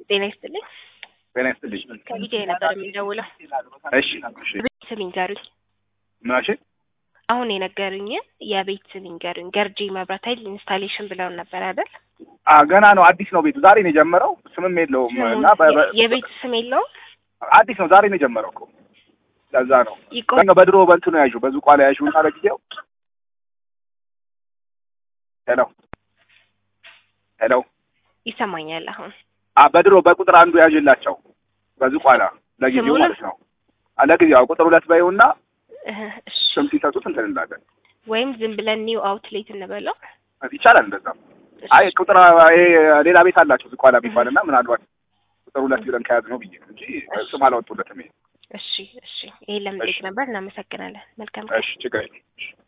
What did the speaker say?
ጤና ይስጥልኝ። ጤና ይስጥልኝ። ከቪዲዮ ነበር የሚደውለው። እሺ እሺ። ቤት ስም ይንገሩኝ። ምናሽ አሁን የነገሩኝ የቤት ስም ይንገሩኝ። ገርጂ መብራት ኃይል ኢንስታሌሽን ብለውን ነበር አይደል? አ ገና ነው፣ አዲስ ነው ቤቱ። ዛሬ ነው የጀመረው። ስምም የለውም እና በ- በ- የቤት ስም የለውም። አዲስ ነው፣ ዛሬ ነው የጀመረው እኮ ለዛ ነው ይቆ በ- በድሮ በንቱ ነው ያዡ፣ በዙቋ ላይ ያዡ እና ለጊዜው ሄሎ ሄሎ ይሰማኛል አሁን አ በድሮ በቁጥር አንዱ ያዥላቸው በዝቋላ ለጊዜው ስሙንም? ማለት ነው። አ ለጊዜው አዎ፣ ቁጥር ሁለት በይውና እህ፣ እሺ። ስም ሲሰጡት እንትን እንላለን። ወይም ዝም ብለን ኒው አውትሌት እንበለው። ይቻላል እንደዛም። እሺ። አይ ቁጥር ይሄ ሌላ ቤት አላቸው ዝቋላ የሚባል እና ምናልባት ቁጥር ሁለት ብለን ከያዝ ነው ብዬ ነው እንጂ ስም አላወጡለትም። ይሄ እሺ፣ እሺ። ይሄን ለመጠየቅ እሺ። ነበር። እናመሰግናለን። መልካም ቀን። እሺ ችግር የለም። እሺ።